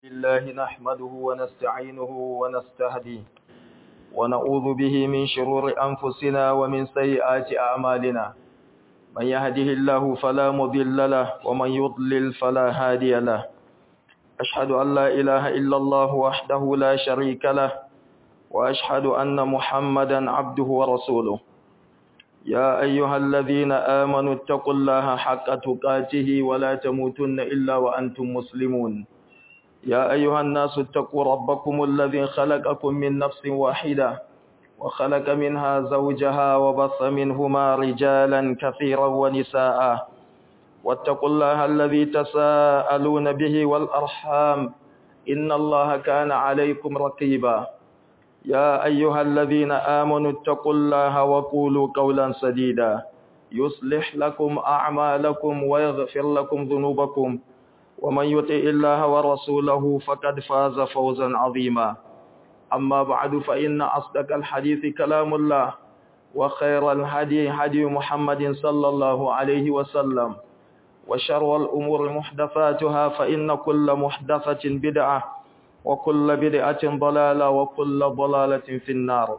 الله نحمده ونستعينه ونستهديه ونعوذ به من شرور أنفسنا ومن سيئات أعمالنا من يهده الله فلا مضل له ومن يضلل فلا هادي له أشهد أن لا إله إلا الله وحده لا شريك له وأشهد أن محمدا عبده ورسوله يا أيها الذين آمنوا اتقوا الله حق تقاته ولا تموتن إلا وأنتم مسلمون يا أيها الناس اتقوا ربكم الذي خلقكم من نفس واحدة وخلق منها زوجها وبث منهما رجالا كثيرا ونساء واتقوا الله الذي تساءلون به والأرحام إن الله كان عليكم رقيبا يا أيها الذين آمنوا اتقوا الله وقولوا قولا سديدا يصلح لكم أعمالكم ويغفر لكم ذنوبكم ومن يطع الله ورسوله فقد فاز فوزا عظيما أما بعد فإن أصدق الحديث كلام الله وخير الهدي هدي محمد صلى الله عليه وسلم وشر الأمور محدثاتها فإن كل محدثة بدعة وكل بدعة ضلالة وكل ضلالة في النار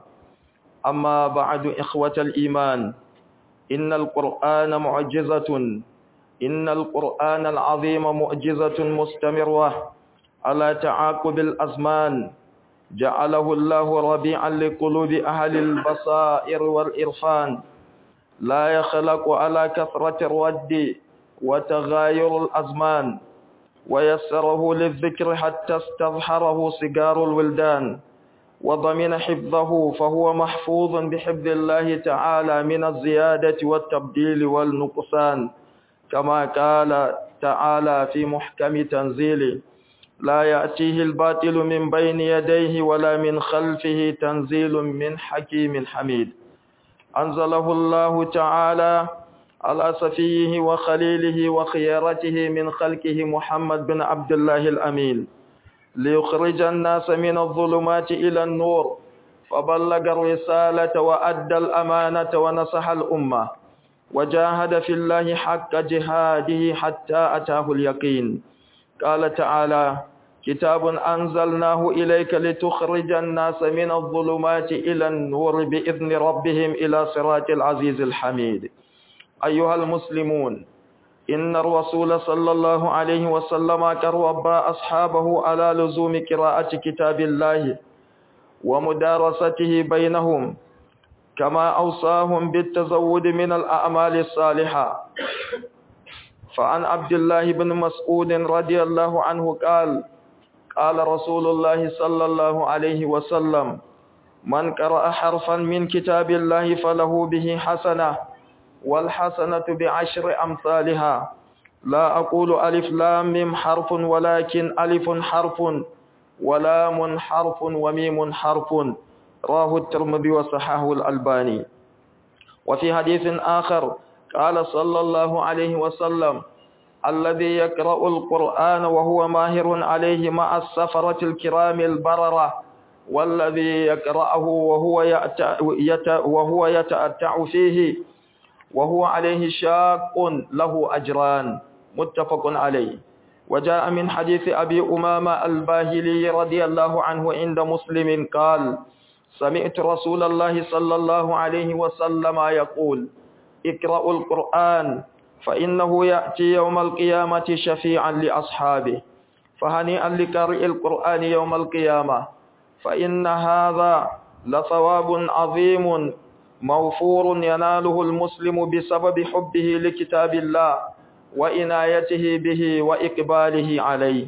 أما بعد إخوة الإيمان إن القرآن معجزة إن القرآن العظيم معجزة مستمرة على تعاقب الأزمان جعله الله ربيعا لقلوب أهل البصائر والإرفان لا يخلق على كثرة الرد وتغاير الأزمان ويسره للذكر حتى استظهره صغار الولدان وضمن حفظه فهو محفوظ بحفظ الله تعالى من الزيادة والتبديل والنقصان كما قال تعالى في محكم تنزيله لا يأتيه الباطل من بين يديه ولا من خلفه تنزيل من حكيم حميد أنزله الله تعالى على صفيه وخليله وخيارته من خلقه محمد بن عبد الله الأمين ليخرج الناس من الظلمات إلى النور فبلغ الرسالة وأدى الأمانة ونصح الأمة وجاهد في الله حق جهاده حتى أتاه اليقين قال تعالى كتاب أنزلناه إليك لتخرج الناس من الظلمات إلى النور بإذن ربهم إلى صراط العزيز الحميد أيها المسلمون إن الرسول صلى الله عليه وسلم كرب أصحابه على لزوم قراءة كتاب الله ومدارسته بينهم كما أوصاهم بالتزود من الأعمال الصالحة فعن عبد الله بن مسعود رضي الله عنه قال قال رسول الله صلى الله عليه وسلم من قرأ حرفا من كتاب الله فله به حسنة والحسنة بعشر أمثالها لا أقول ألف لام ميم حرف ولكن ألف حرف ولام حرف وميم حرف راه الترمذي وصححه الألباني وفي حديث آخر قال صلى الله عليه وسلم الذي يقرأ القرآن وهو ماهر عليه مع السفرة الكرام البررة والذي يقرأه وهو يتأتع, وهو يتأتع فيه وهو عليه شاق له أجران متفق عليه وجاء من حديث أبي أمامة الباهلي رضي الله عنه عند مسلم قال سمعت رسول الله صلى الله عليه وسلم يقول اقرأوا القرآن فإنه يأتي يوم القيامة شفيعا لأصحابه فهنيئا لقارئ القرآن يوم القيامة فإن هذا لثواب عظيم موفور يناله المسلم بسبب حبه لكتاب الله وإنايته به وإقباله عليه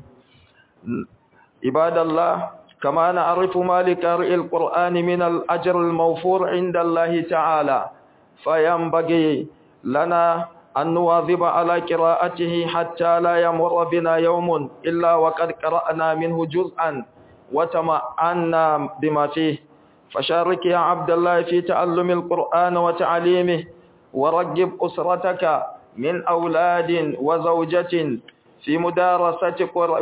عباد الله كما نعرف ما لقارئ القرآن من الأجر الموفور عند الله تعالى فينبغي لنا أن نواظب على قراءته حتى لا يمر بنا يوم إلا وقد قرأنا منه جزءا وتمعنا بما فيه فشارك يا عبد الله في تعلم القرآن وتعليمه ورجب أسرتك من أولاد وزوجة في مدارسة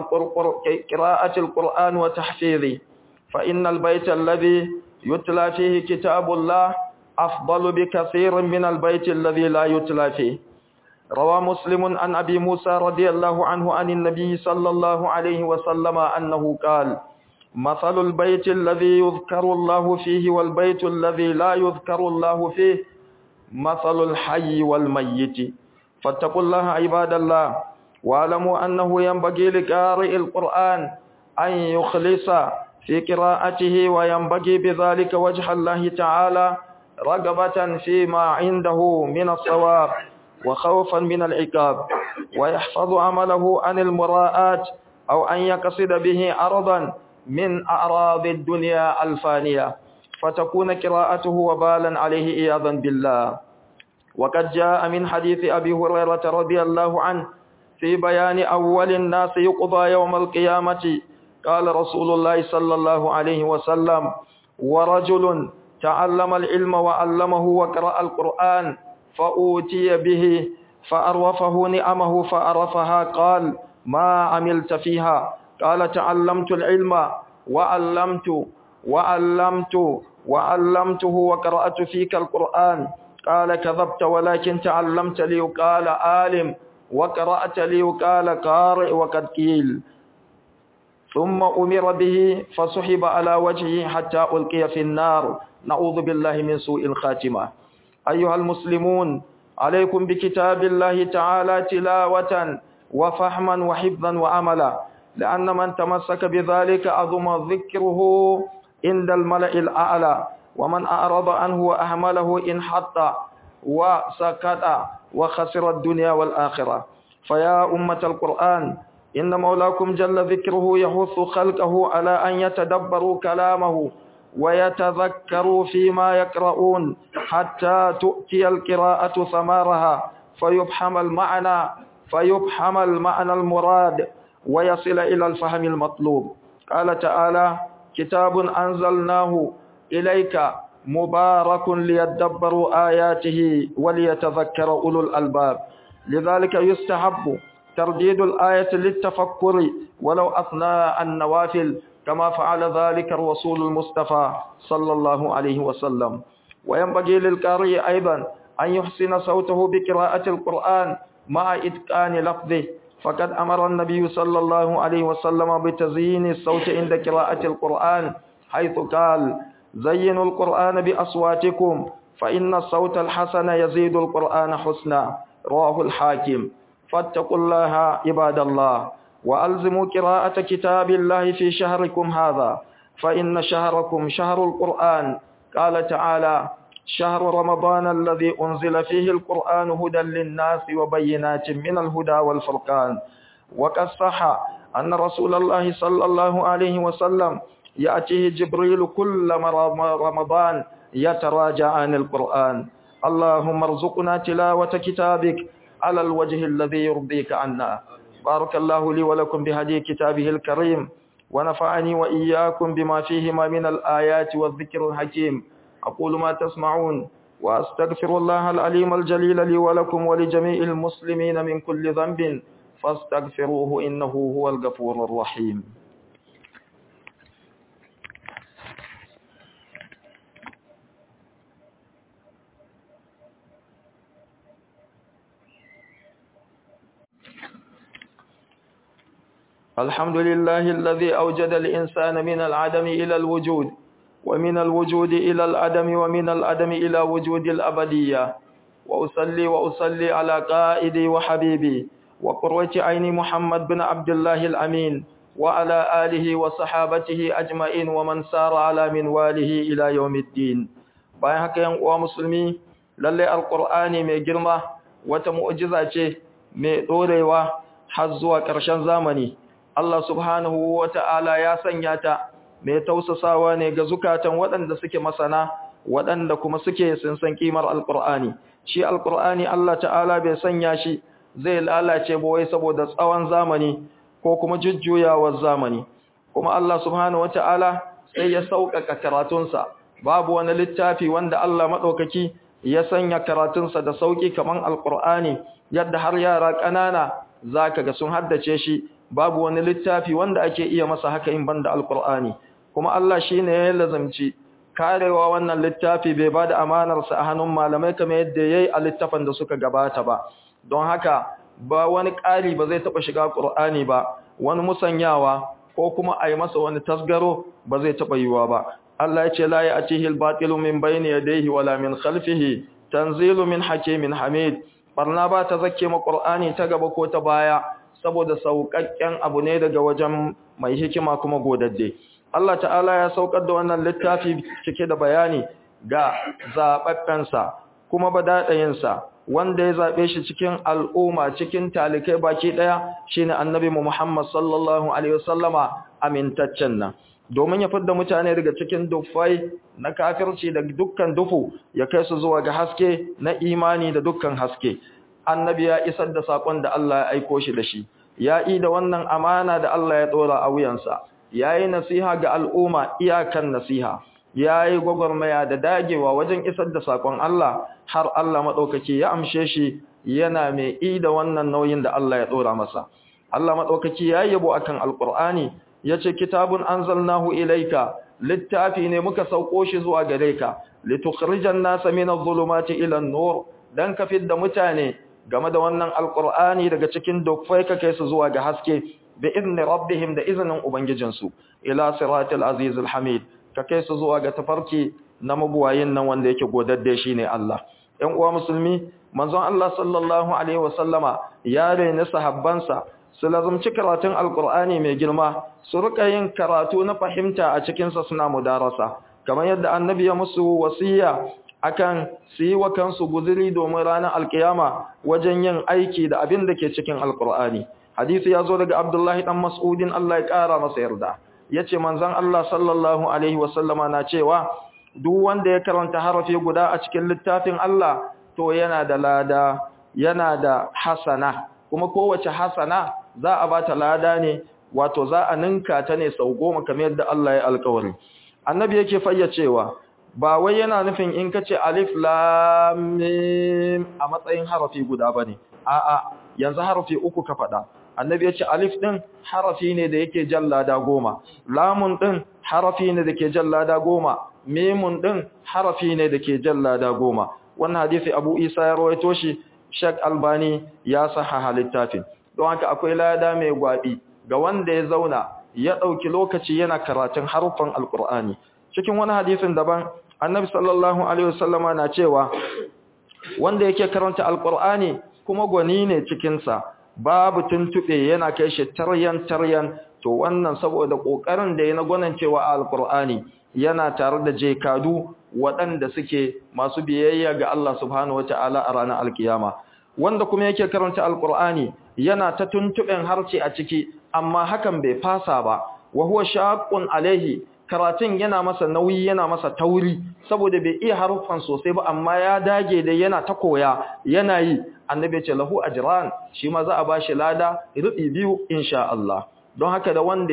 قراءة القرآن وتحفيظه فإن البيت الذي يتلى فيه كتاب الله أفضل بكثير من البيت الذي لا يتلى فيه روى مسلم عن أبي موسى رضي الله عنه عن النبي صلى الله عليه وسلم أنه قال مثل البيت الذي يذكر الله فيه والبيت الذي لا يذكر الله فيه مثل الحي والميت فاتقوا الله عباد الله واعلموا أنه ينبغي لقارئ القرآن أن يخلص في قراءته وينبغي بذلك وجه الله تعالى رغبة فيما عنده من الصواب وخوفا من العقاب ويحفظ عمله عن المراءات أو أن يقصد به عرضا من أعراض الدنيا الفانية فتكون قراءته وبالا عليه إياذا بالله وقد جاء من حديث أبي هريرة رضي الله عنه في بيان أول الناس يقضى يوم القيامة قال رسول الله صلى الله عليه وسلم ورجل تعلم العلم وعلمه وقرأ القرآن فأوتي به فأروفه نعمه فأرفها قال ما عملت فيها قال تعلمت العلم وعلمت وعلمت وعلمته وقرأت فيك القرآن قال كذبت ولكن تعلمت لي قال عالم وقرأت لي قال قارئ وقد قيل ثم أمر به فسحب على وجهه حتى ألقي في النار نعوذ بالله من سوء الخاتمة أيها المسلمون عليكم بكتاب الله تعالى تلاوة وفهما وحفظا وعملا لأن من تمسك بذلك عظم ذكره عند الملأ الأعلى ومن أعرض عنه وأهمله انحط وسكت وخسر الدنيا والآخرة فيا أمة القرآن إن مولاكم جل ذكره يحث خلقه على أن يتدبروا كلامه ويتذكروا فيما يقرؤون حتى تؤتي القراءة ثمارها فيبحم المعنى فيبحم المعنى المراد ويصل إلى الفهم المطلوب قال تعالى كتاب أنزلناه إليك مبارك ليدبروا آياته وليتذكر أولو الألباب لذلك يستحب ترديد الآية للتفكر ولو أثناء النوافل كما فعل ذلك الرسول المصطفى صلى الله عليه وسلم وينبغي للقارئ أيضا أن يحسن صوته بقراءة القرآن مع إتقان لفظه فقد أمر النبي صلى الله عليه وسلم بتزيين الصوت عند قراءة القرآن حيث قال زينوا القرآن بأصواتكم فإن الصوت الحسن يزيد القرآن حسنا رواه الحاكم فاتقوا الله عباد الله وألزموا قراءة كتاب الله في شهركم هذا فإن شهركم شهر القرآن قال تعالى شهر رمضان الذي أنزل فيه القرآن هدى للناس وبينات من الهدى والفرقان وقد صح أن رسول الله صلى الله عليه وسلم يأتيه جبريل كل رمضان يتراجع عن القرآن اللهم ارزقنا تلاوة كتابك على الوجه الذي يرضيك عنا بارك الله لي ولكم بهدي كتابه الكريم ونفعني وإياكم بما فيهما من الآيات والذكر الحكيم أقول ما تسمعون وأستغفر الله العليم الجليل لي ولكم ولجميع المسلمين من كل ذنب فاستغفروه إنه هو الغفور الرحيم الحمد لله الذي أوجد الإنسان من العدم إلى الوجود ومن الوجود إلى العدم ومن العدم إلى وجود الأبدية وأصلي وأصلي على قائدي وحبيبي وقرة عين محمد بن عبد الله الأمين وعلى آله وصحابته أجمعين ومن سار على منواله إلى يوم الدين bayan haka yan uwa musulmi lalle alqur'ani mai girma wata mu'jiza ce mai dorewa har zuwa ƙarshen zamani Allah subhanahu wata'ala ya sanya ta mai tausasawa ne ga zukatan waɗanda suke masana waɗanda kuma suke sun san kimar alqur'ani shi alqur'ani Allah ta'ala bai sanya shi zai lalace ba wai saboda tsawon zamani ko kuma jujjuyawar zamani kuma Allah subhanahu wata'ala sai ya sauƙaƙa karatunsa babu wani littafi wanda Allah maɗaukaki ya sanya karatunsa da sauƙi kaman alqur'ani yadda har yara ƙanana zaka ga sun haddace shi babu wani littafi wanda ake iya masa haka in banda alqur'ani kuma Allah shine ya lazamci karewa wannan littafi bai bada amanar sa a hannun malamai kamar yadda yayi a littafin da suka gabata ba don haka ba wani ƙari ba zai taɓa shiga ƙur'ani ba wani musanyawa ko kuma a yi masa wani tasgaro ba zai taɓa yiwa ba Allah ya ce la ya atihi al-batilu min bayni yadayhi wala min khalfihi tanzilu min hakimin hamid barna ba ta zakke ma ƙur'ani ta gaba ko ta baya saboda sauƙaƙƙen abu ne daga wajen mai hikima kuma godadde Allah ta'ala ya saukar da wannan littafi cike da bayani ga zaɓaɓɓensa kuma badaɗayinsa wanda ya zaɓe shi cikin al'umma cikin talikai baki ɗaya shine annabi mu Muhammad sallallahu alaihi wasallama amintaccen nan domin ya fidda mutane daga cikin dufai na kafirci da dukkan dufu ya kai su zuwa ga haske na imani da dukkan haske annabi ya isar da sakon da Allah ya aiko shi da shi ya yi da wannan amana da Allah ya dora a wuyansa yayi nasiha ga al'umma iyakan nasiha yayi gwagwarmaya da dagewa wajen isar da sakon Allah har Allah madaukake ya amshe shi yana mai yi da wannan nauyin da Allah ya dora masa Allah madaukake yayi yabo akan alqur'ani yace kitabun anzalnahu ilayka littafi ne muka sauko shi zuwa gare ka litukhrijan nasa min adh-dhulumati ila an-nur dan ka fidda mutane game da wannan alqur'ani daga cikin dokfai ka kai su zuwa ga haske bi idni rabbihim da izinin ubangijinsu ila siratil azizil hamid ka kai su zuwa ga tafarki na mabuwayin nan wanda yake godadde shine Allah ƴan uwa musulmi manzon Allah sallallahu alaihi wasallama ya rene sahabbansa su lazumci karatun alkur'ani mai girma su rika yin karatu na fahimta a cikinsa suna mudarasa kamar yadda annabi ya musu wasiya akan su yi wa kansu guziri domin ranar alkiyama wajen yin aiki da abin da ke cikin alkur'ani hadisi ya zo daga abdullahi dan mas'udin Allah ya kara masa yarda ya ce manzon Allah sallallahu alaihi wasallama na cewa duk wanda ya karanta harafi guda a cikin littafin Allah to yana da lada yana da hasana kuma kowace hasana za a bata lada ne wato za a ninka ta ne sau goma kamar yadda Allah ya alkawari annabi yake fayyacewa ba wai yana nufin in kace alif lam mim a matsayin harafi guda bane a'a yanzu harafi uku ka faɗa annabi yace alif din harafi ne da yake jallada goma lamun din harafi ne da ke jallada goma mimun din harafi ne da ke jallada goma wannan hadisi Abu Isa ya rawaito shi Sheikh Albani ya sahaha littafin don haka akwai lada mai gwabi ga wanda ya zauna ya dauki lokaci yana karatun harufan alqur'ani cikin wani hadisin daban annabi sallallahu alaihi wasallama na cewa wanda yake karanta alqur'ani kuma gwani ne cikin sa babu tuntube yana kai shi taryan taryan to wannan saboda kokarin da yana gwanan cewa alqur'ani yana tare da jekadu waɗanda suke masu biyayya ga Allah subhanahu wataala a ranar alkiyama wanda kuma yake karanta alqur'ani yana ta tuntuben harce a ciki amma hakan bai fasa ba wa huwa shaqqun alaihi karatun yana masa nauyi yana masa tauri saboda bai iya haruffan sosai ba amma ya dage da yana ta koya yana yi annabi ya ce lahu ajran shi ma za a bashi lada rubi biyu insha Allah don haka da wanda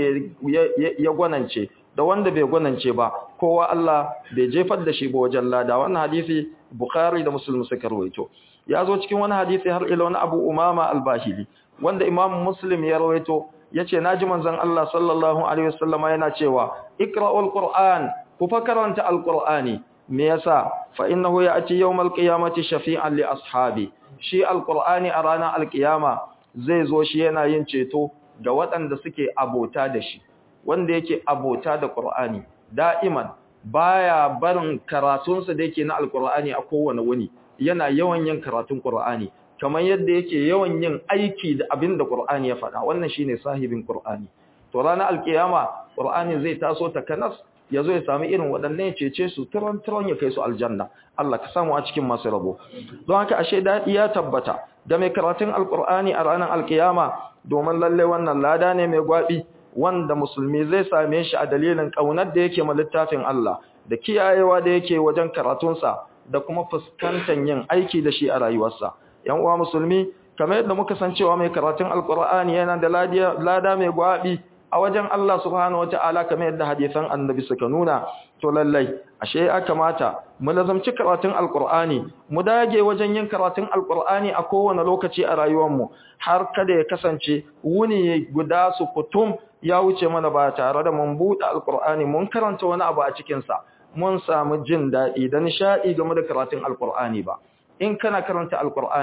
ya gwanance da wanda bai gwanance ba kowa Allah bai jefar da shi ba wajen lada wannan hadisi Bukhari da Muslim suka rawaito ya zo cikin wani hadisi har ila wani Abu Umama al-Bahili wanda Imam Muslim ya rawaito yace naji manzon Allah sallallahu alaihi wasallam yana cewa iqra'ul qur'an ku fa karanta alqur'ani me yasa fa innahu ya'ti yawmal qiyamati shafi'an li ashabi shi alqur'ani a ranar alqiyama zai zo shi yana yin ceto ga waɗanda suke abota da shi wanda yake abota da qur'ani da'iman baya barin karatunsa da yake na alqur'ani a kowane wuni yana yawan yin karatun qur'ani kamar yadda yake yawan yin aiki da abin da Qur'ani ya faɗa wannan shine sahibin Qur'ani to ranar alkiyama Qur'ani zai taso ta kanas yazo ya sami irin waɗannan cece su turan turan ya kai su aljanna Allah ka samu a cikin masu rabo don haka ashe dadi ya tabbata da mai karatun alqur'ani a ranar alkiyama domin lalle wannan lada ne mai gwabi wanda musulmi zai same shi a dalilin kaunar da yake ma littafin Allah da kiyayewa da yake wajen karatunsa da kuma fuskantar yin aiki da shi a rayuwarsa yan uwa musulmi kamar yadda muka san cewa mai karatun alqur'ani yana da lada mai gwabi a wajen Allah subhanahu wataala kamar yadda hadisan annabi suka nuna to lallai ashe ya kamata mu lazamci karatun alqur'ani mu dage wajen yin karatun alqur'ani a kowane lokaci a rayuwar mu har kada ya kasance wuni guda su kutum ya wuce mana ba tare da mun buɗe alqur'ani mun karanta wani abu a cikin sa mun samu jin daɗi da nishaɗi game da karatun alqur'ani ba in kana karanta alqur'ani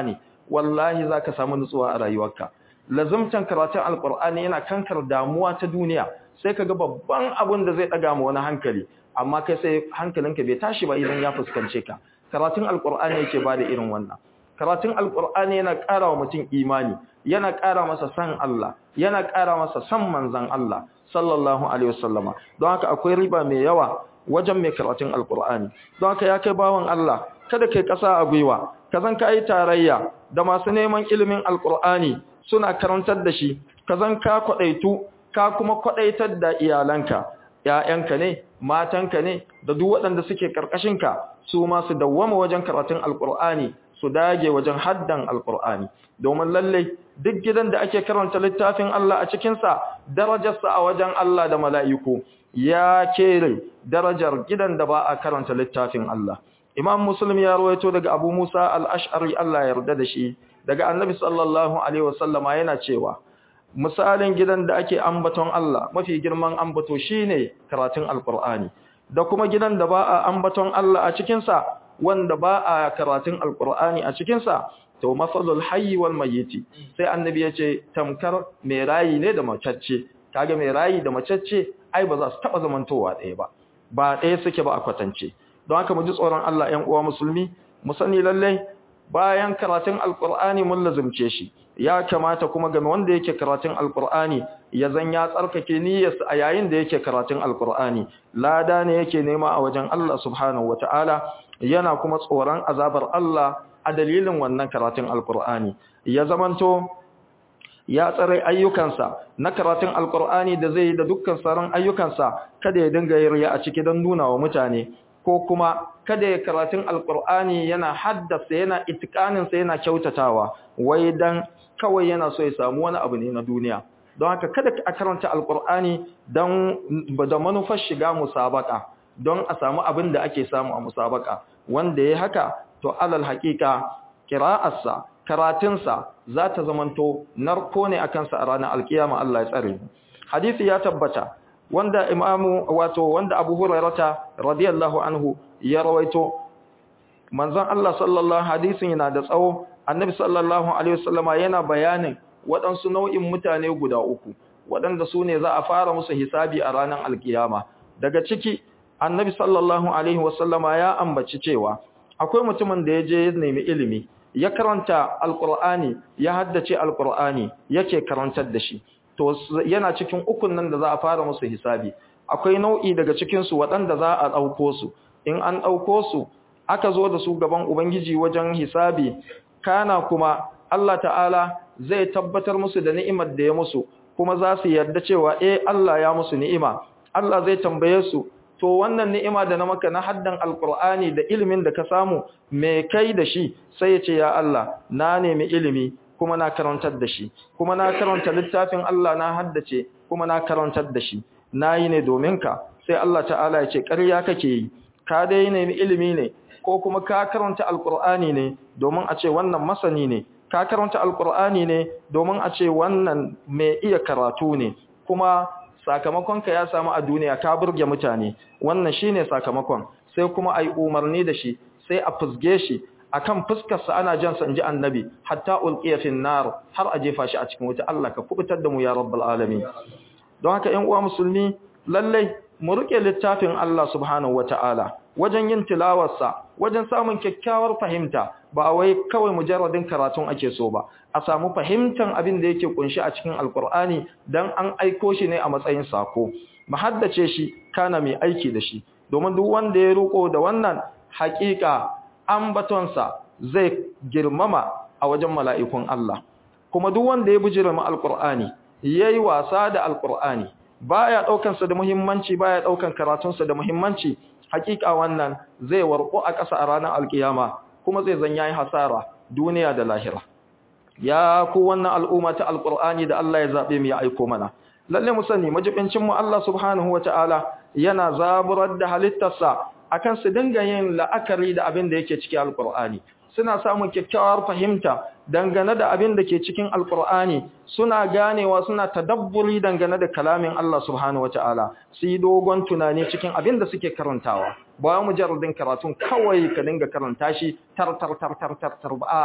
wallahi zaka samu nutsuwa a rayuwarka lazumtan karatun alqur'ani yana kankar damuwa ta duniya sai kaga babban abin da zai daga mu wani hankali amma kai sai hankalinka bai tashi ba idan ya fuskance ka karatun alqur'ani yake bada irin wannan karatun alqur'ani yana ƙara wa mutum imani yana ƙara masa san Allah yana ƙara masa san manzon Allah sallallahu alaihi wasallama don haka akwai riba mai yawa wajen mai karatun alqur'ani don haka ya kai bawan Allah kada kai ƙasa a gwiwa ka zan ka yi tarayya da masu neman ilimin alqur'ani suna karantar da shi ka zan ka kwadaitu ka kuma kwadaitar da iyalanka ƴaƴanka ne matanka ne da duk waɗanda suke ka su ma su dawwama wajen karatun alqur'ani su dage wajen haddan alqur'ani domin lalle duk gidan da ake karanta littafin Allah a cikin sa darajarsa a wajen Allah da mala'iku ya kere darajar gidan da ba a karanta littafin Allah Imam Muslim ya rawaito daga Abu Musa al-Ash'ari Allah ya yarda da shi daga Annabi sallallahu alaihi wasallama yana cewa misalin gidan da ake ambaton Allah mafi girman ambato shine karatun alqur'ani da kuma gidan da ba a ambaton Allah a cikin sa wanda ba a karatun alqur'ani a cikin sa to masalul hayy wal mayyit sai annabi ya ce tamkar mai rayi ne da macacce kaga mai rayi da macacce ai ba za su taba zamantowa ɗaya ba ba ɗaya suke ba a kwatance don haka mu ji tsoron Allah ƴan uwa musulmi mu sani lalle bayan karatun alqur'ani mun lazumce shi ya kamata kuma game wanda yake karatun alqur'ani ya zan ya tsarkake niyyarsa a yayin da yake karatun alqur'ani lada ne yake nema a wajen Allah subhanahu wataala yana kuma tsoron azabar Allah a dalilin wannan karatun alqur'ani ya zamanto ya tsare ayyukansa na karatun alqur'ani da zai yi da dukkan sauran ayyukansa kada ya dinga yin a ciki don nuna wa mutane ko kuma kada ya karatun alkur'ani yana haddasa yana itikaninsa yana kyautatawa wai dan kawai yana so ya samu wani abu ne na duniya don haka kada a karanta alkur'ani don da manufar shiga musabaka don a samu abin da ake samu a musabaka wanda ya haka to alal haƙiƙa kira'arsa karatunsa za ta zamanto narko ne a kansa a ranar alkiyama Allah ya tsare hadisi ya tabbata wanda imamu wato wanda Abu Hurairata radiyallahu anhu ya rawaito manzon Allah sallallahu hadisin yana da tsawo annabi sallallahu alaihi wasallama yana bayanin waɗansu nau'in mutane guda uku waɗanda su ne za a fara musu hisabi a ranar alkiyama daga ciki annabi sallallahu alaihi wasallama ya ambaci cewa akwai mutumin da ya je ya nemi ilimi ya karanta alqur'ani ya haddace alqur'ani yake karantar da shi to yana cikin ukun nan da za a fara musu hisabi akwai nau'i daga cikin su waɗanda za a ɗauko su in an ɗauko su aka zo da su gaban ubangiji wajen hisabi kana kuma Allah ta'ala zai tabbatar musu da ni'imar da ya musu kuma za su yarda cewa eh Allah ya musu ni'ima Allah zai tambaye su to wannan ni'ima da na maka na haddan alqur'ani da ilimin da ka samu me kai da shi sai ya ce ya Allah na nemi ilimi kuma na karantar da shi kuma na karanta littafin Allah na haddace kuma na karantar da shi nayi ne domin ka sai Allah ta'ala ya ce ƙarya kake yi ka dai nemi ilimi ne ko kuma ka karanta alqur'ani ne domin a ce wannan masani ne ka karanta alqur'ani ne domin a ce wannan mai iya karatu ne kuma sakamakonka ya samu a duniya ka burge mutane wannan shine sakamakon sai kuma ai umarni da shi sai a fusge shi akan fuskarsa ana jan sa inji annabi hatta ulqiya fin nar har a jefa shi a cikin wuta Allah ka kubutar da mu ya rabbal alamin don haka ƴan uwa musulmi lalle mu rike littafin Allah subhanahu wataala wajen yin tilawarsa wajen samun kyakkyawar fahimta ba wai kawai mujarradin karatun ake so ba a samu fahimtan abin da yake kunshi a cikin alkur'ani dan an aiko shi ne a matsayin sako mu haddace shi kana mai aiki da shi domin duk wanda ya ruko da wannan haƙiƙa ambatonsa zai girmama a wajen mala'ikun Allah kuma duk wanda ya bujira ma alkur'ani yayi wasa da alkur'ani baya daukan sa da muhimmanci baya daukan karatun sa da muhimmanci hakika wannan zai warko a ƙasa a ranar alkiyama kuma zai zan yayi hasara duniya da lahira ya ku wannan al'umma ta alqur'ani da Allah ya zabe mu ya aiko mana lalle mu sani majibincin mu Allah subhanahu wataala yana zaburar da halittarsa akan su dinga yin la'akari da abin da yake cikin alqur'ani suna samun kyakkyawar fahimta dangane da abin da ke cikin alkur'ani suna ganewa suna tadabburi dangane da kalamin Allah subhanahu wataala su yi dogon tunani cikin abin da suke karantawa ba mujarradin karatun kawai ka dinga karanta shi tar tar tar tar tar tar a'a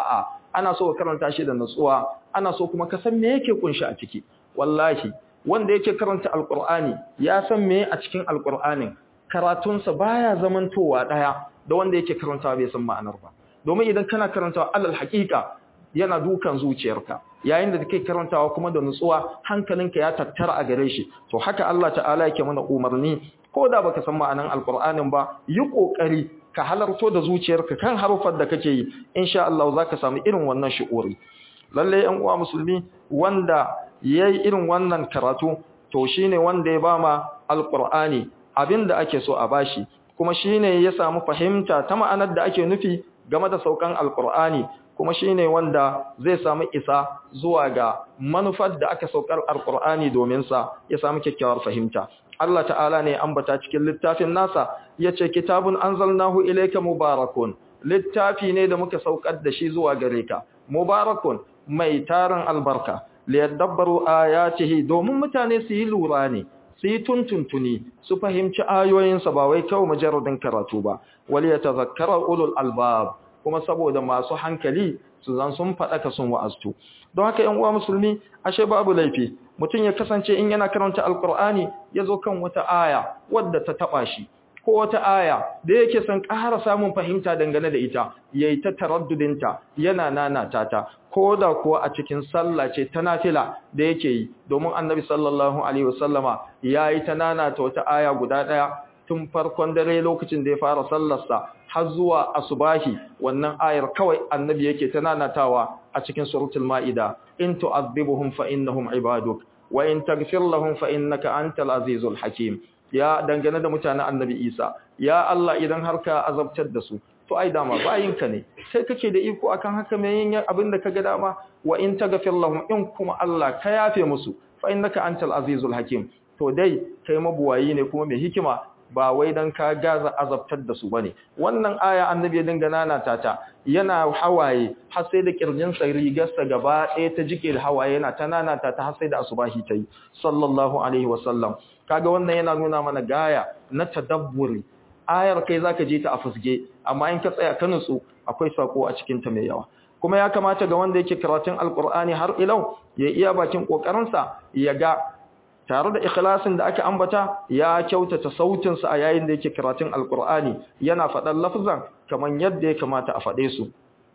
ana so ka karanta shi da nutsuwa ana so kuma ka san me yake kunshi a ciki wallahi wanda yake karanta alqur'ani ya san me a cikin alqur'anin karatunsa baya zamantowa daya da wanda yake karantawa bai san ma'anar ba domin idan kana karantawa alal haqiqa yana dukan zuciyarka yayin da kake karantawa kuma da nutsuwa hankalinka ya tattara a gare shi to haka Allah ta'ala yake mana umarni ko da baka san ma'anar alqur'anin ba yi kokari ka halarto da zuciyarka kan harufan da kake yi insha Allah zaka samu irin wannan shi'uri lalle yan uwa musulmi wanda yayi irin wannan karatu to shine wanda ya bama alqur'ani abinda ake so a bashi kuma shine ya samu fahimta ta ma'anar da ake nufi game da saukan alqur'ani kuma shine wanda zai samu isa zuwa ga manufar da aka saukar alqur'ani domin sa ya samu kyakkyawar fahimta Allah ta'ala ne ambata cikin littafin nasa yace kitabun anzalnahu ilayka mubarakun littafi ne da muka saukar da shi zuwa gare ka mubarakun mai tarin albarka liyadabbaru ayatihi domin mutane su yi lura ne su yi tuntuntuni su fahimci ayoyinsa ba wai kawai mujarradin karatu ba wal yatazakkara ulul albab kuma saboda masu hankali su zan sun faɗaka sun wa'aztu don haka yan uwa musulmi ashe babu laifi mutum ya kasance in yana karanta alkur'ani ya zo kan wata aya wadda ta taɓa shi ko wata aya da yake son ƙara samun fahimta dangane da ita yayi ta taraddudinta yana nanata ta ko da kuwa a cikin sallah ce ta nafila da yake yi domin annabi sallallahu alaihi wasallama yayi ta nanata wata aya guda ɗaya tun farkon dare lokacin da ya fara sallarsa har zuwa asubahi wannan ayar kawai annabi yake ta nanatawa a cikin suratul maida in tu'adhibuhum fa innahum ibaduk wa in taghfir lahum fa innaka antal azizul hakim ya dangane da mutanen annabi Isa ya Allah idan har ka azabtar da su to ai dama bayinka ne sai kake da iko akan haka me yin abinda kaga dama wa in taghfir lahum in kuma Allah ka yafe musu fa innaka antal azizul hakim to dai kai mabuwayi ne kuma mai hikima ba wai dan ka gaza azabtar da su bane wannan aya annabi ya dinga nanata ta yana hawaye har sai da kirjin sa rigarsa gaba ɗaya ta jike da hawaye yana ta nanata ta har sai da asubahi tayi sallallahu alaihi wasallam kaga wannan yana nuna mana gaya na tadabburi ayar kai zaka je ta a fusge amma in ka tsaya ka nutsu akwai sako a cikin ta mai yawa kuma ya kamata ga wanda yake karatun alqur'ani har ilau ya iya bakin kokarin sa ya ga tare da ikhlasin da aka ambata ya kyautata sautin sa a yayin da yake karatun alqur'ani yana faɗan lafzan kaman yadda ya kamata a faɗe su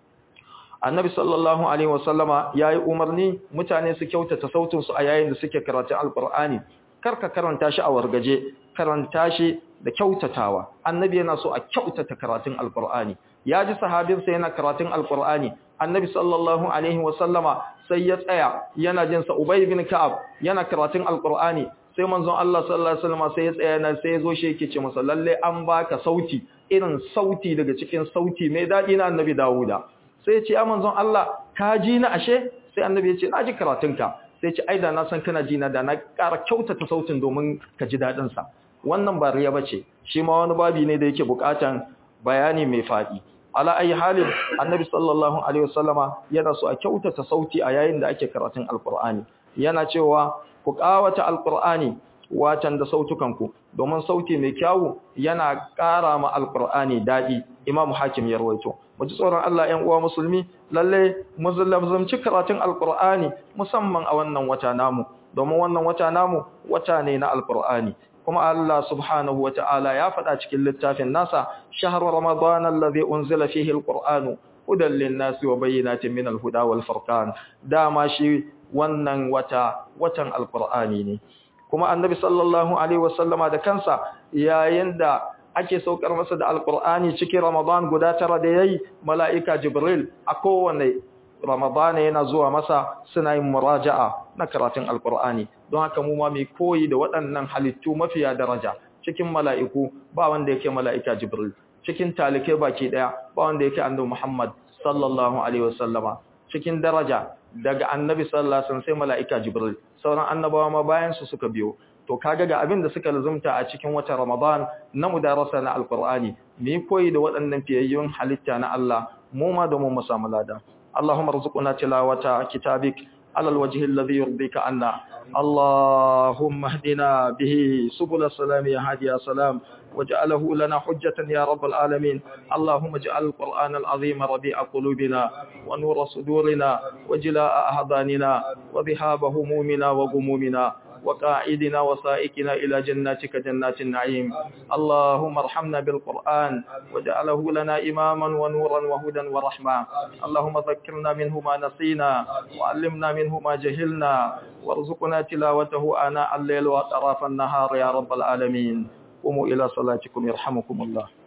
annabi sallallahu alaihi wasallama yayi umarni mutane su kyautata sautin su a yayin da suke karatun alqur'ani karka karanta shi a wargaje karanta shi da kyautatawa annabi yana so a kyautata karatun alqur'ani ya ji sahabinsa yana karatun alqur'ani annabi sallallahu alaihi wasallama sai ya tsaya yana jin sa ubay bin ka'ab yana karatun alqur'ani sai manzon Allah sallallahu alaihi wasallama sai ya tsaya na sai ya zo shi yake ce masa lalle an baka sauti irin sauti daga cikin sauti mai dadi na annabi Dawuda sai ya ce ya manzon Allah ka ji na ashe sai annabi ya ce na ji karatunka sai ce ai da na san kana ji na da na ƙara kyautata sautin domin ka ji dadin sa wannan ba riya bace shi ma wani babi ne da yake bukatan bayani mai fadi ala ayi halin annabi sallallahu alaihi wasallama yana so a kyautata sauti a yayin da ake karatun alqur'ani yana cewa ku kawata alqur'ani watan da sautukanku domin sauti mai kyawu yana ƙara ma alqur'ani dadi imam hakim ya rawaito mu ji tsoron Allah 'yan uwa musulmi lalle mu zallamci karatun alqur'ani musamman a wannan wata namu domin wannan wata namu wata ne na alqur'ani kuma Allah subhanahu wa ta'ala ya faɗa cikin littafin nasa shahru ramadan allazi unzila fihi alqur'anu hudan lin-nasi wa bayyinatin min al-huda wal furqan dama shi wannan wata watan alqur'ani ne kuma annabi sallallahu alaihi wasallama da kansa yayin da ake saukar masa da alqur'ani cikin ramadan guda tara da yayi mala'ika jibril a kowanne Ramadana yana zuwa masa suna yin muraja'a na karatun Alƙur'ani don haka mu ma mai koyi da waɗannan halittu mafiya daraja cikin mala'iku ba wanda yake mala'ika Jibril cikin talike baki daya ba wanda yake annabi Muhammad sallallahu alaihi wasallama cikin daraja daga annabi sallallahu alaihi wasallam sai mala'ika Jibril sauran annabawa ma bayan su suka biyo to kaga ga abin da suka lazumta a cikin watan Ramadan na mudarasa na Alƙur'ani mu koyi da waɗannan fiyayyun halitta na Allah mu ma domin mu samu lada اللهم ارزقنا تلاوة كتابك على الوجه الذي يرضيك عنا اللهم اهدنا به سبل السلام يا هادي يا سلام واجعله لنا حجة يا رب العالمين اللهم اجعل القرآن العظيم ربيع قلوبنا ونور صدورنا وجلاء أحضاننا وذهاب همومنا وغمومنا وقاعدنا وسائكنا إلى جناتك جنات النعيم اللهم ارحمنا بالقرآن واجعله لنا إماما ونورا وهدى ورحمة اللهم ذكرنا منه ما نسينا وعلمنا منه ما جهلنا وارزقنا تلاوته آناء الليل وأطراف النهار يا رب العالمين قوموا إلى صلاتكم يرحمكم الله